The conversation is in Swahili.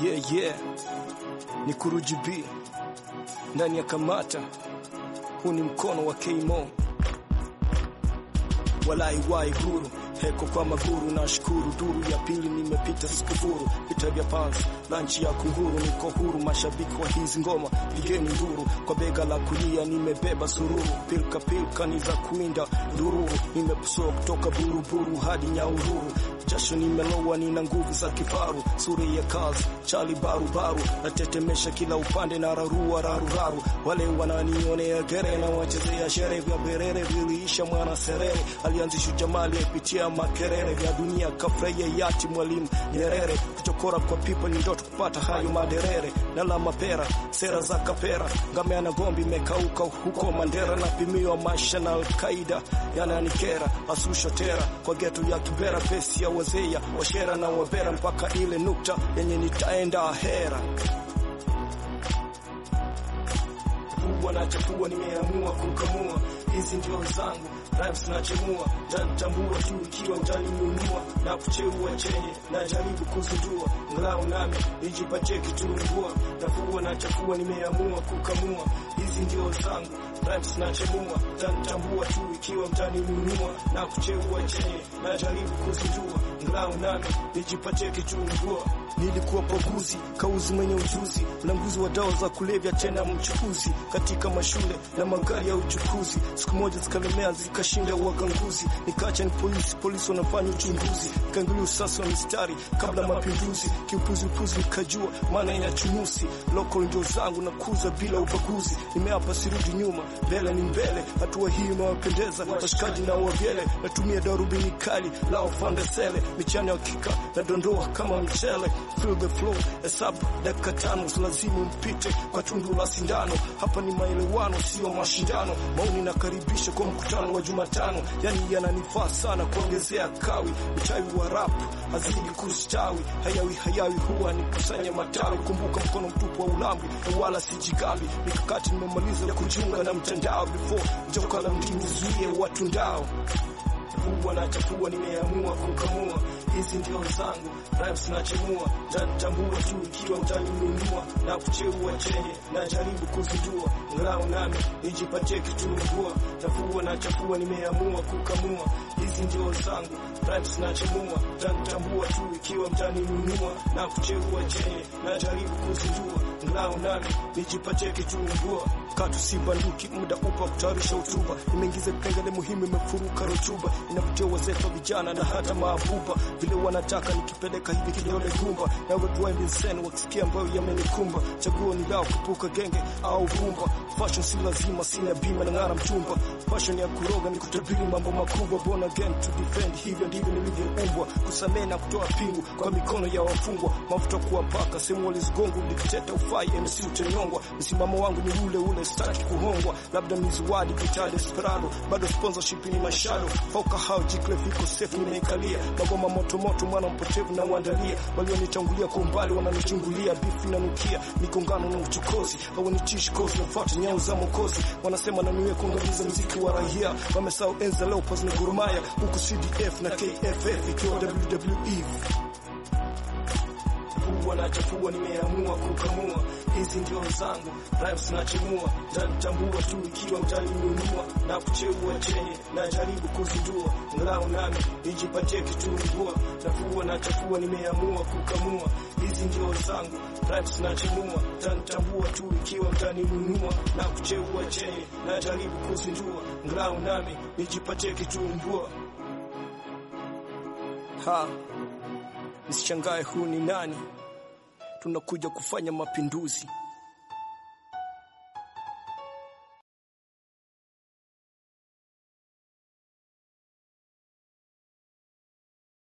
Yeah, yeah. Ni Kuruji B ndani ya Kamata. Huu ni mkono wa Kmo walai wai huru heko kwa maguru na shukuru duru ya pili nimepita sikufuru vita vya panzi lanchi ya kunguru niko huru mashabiki wa hizi ngoma pigeni nduru kwa bega la kulia nimebeba sururu pilka pilka ni za kuinda dururu nimepusoa kutoka buruburu hadi nyaururu jasho nimelowa nina nguvu za kifaru suri ya kazi chali barubaru natetemesha kila upande na rarua raruraru wale wananionea gere na wachezea shere vya berere viliisha mwana serere alianzisha jamali apitia makerere vya dunia kafurahia yati mwalimu Nyerere kuchokora kwa pipa ni ndoto kupata hayo maderere na la mapera sera za kapera ngamea na gombi imekauka huko Mandera na pimiwa maisha na Alkaida yananikera asusha tera kwa geto ya kibera pesi ya wazea washera na wabera mpaka ile nukta yenye nitaenda ahera kubwa na chapua nimeamua kukamua hizi ndio zangu rhymes nachemua tanitambua tu ikiwa utaninunua na kucheua chenye na jaribu kuzindua nglau nami nijipatie kitumbua nafua na chafua nimeamua kukamua hizi ndio zangu rhymes nachemua tanitambua tu ikiwa mtaninunua na kucheua chenye na jaribu kuzindua nglau nami nijipatie kitumbua nilikuwa paguzi kauzi mwenye ujuzi mlanguzi wa dawa za kulevya tena mchukuzi katika mashule na magari ya uchukuzi siku moja zikalemea zikashinda waganguzi nikaacha ni polisi polisi wanafanya uchunguzi nikaangalia usasa wa mistari kabla mapinduzi kiupuzi upuzi nikajua maana ya chunusi local ndio zangu na kuza bila ubaguzi nimeapa sirudi nyuma mbele ni mbele hatua hii imewapendeza washikaji na wavyele natumia darubini kali lao fandesele michano ya kika na dondoa kama mchele feel the flow hesabu dakika tano lazimu mpite kwa tundu la sindano hapa ni maelewano sio mashindano maoni nakaribisha kwa mkutano wa Jumatano yani yananifaa sana kuongezea kawi mchawi wa rap hazidi kustawi hayawi hayawi huwa ni kusanya matawi kumbuka mkono mtupu wa ulambi na wala sijigambi mikakati nimemaliza ya kujiunga na mtandao before joka la mdini zuie watu ndao kubwa na chapua nimeamua kukamua hizi ndio zangu rhymes nachemua tanitambua tu ikiwa utaninunua na kucheua chenye na jaribu kuzindua ngao nami nijipatie kitumbua nafua na chapua nimeamua kukamua hizi ndio zangu rhymes nachemua tanitambua tu ikiwa mtaninunua na kucheua chenye na jaribu kuzindua ngao nami nijipatie kitumbua katu si banduki muda upa kutayarisha hotuba imeingiza vipengele muhimu imefuruka rotuba inavutia wazee kwa vijana na hata maabuba vile wanataka nikipeleka hivi kidole gumba na wegwembinsen wakisikia ambayo yamenikumba chaguo ni lao kupuka genge au vumba fashion si lazima sina bima na ng'ara mchumba fashion ya kuroga ni kutabiri mambo makubwa born again to defend hivyo ndivyo nilivyoumbwa kusamehe na kutoa pingu kwa mikono ya wafungwa mafuta kuwa mpaka sehemu walizigongo dikteta ufai MC utanyongwa msimamo wangu ni ule ule sitaki kuhongwa labda mizuwadi kita desperado bado sponsorship ni mashado foka hao jiklefiko safe nimeikalia magoma moto moto mwana mpotevu na uandalia walionitangulia kwa umbali wananichungulia bifu inanukia migongano na uchokozi hawanitishi kozi nafuata nyao za mokozi wanasema naniwe kuangamiza mziki wa raia wamesahau enza leo pas na gurumaya huku CDF na KFF ikiwa WWE kubwa na chafua nimeamua kukamua hizi ndio zangu rhymes nachemua tanitambua tu ikiwa mtaninunua na kucheua chenye na jaribu kuzindua ngao nami nijipatie kitumbua nafua na chafua nimeamua kukamua hizi ndio zangu rhymes nachemua tanitambua tu ikiwa mtaninunua na kucheua chenye na jaribu kuzindua ngao nami nijipatie kitumbua ha Nisishangae huu ni nani? Tunakuja kufanya mapinduzi.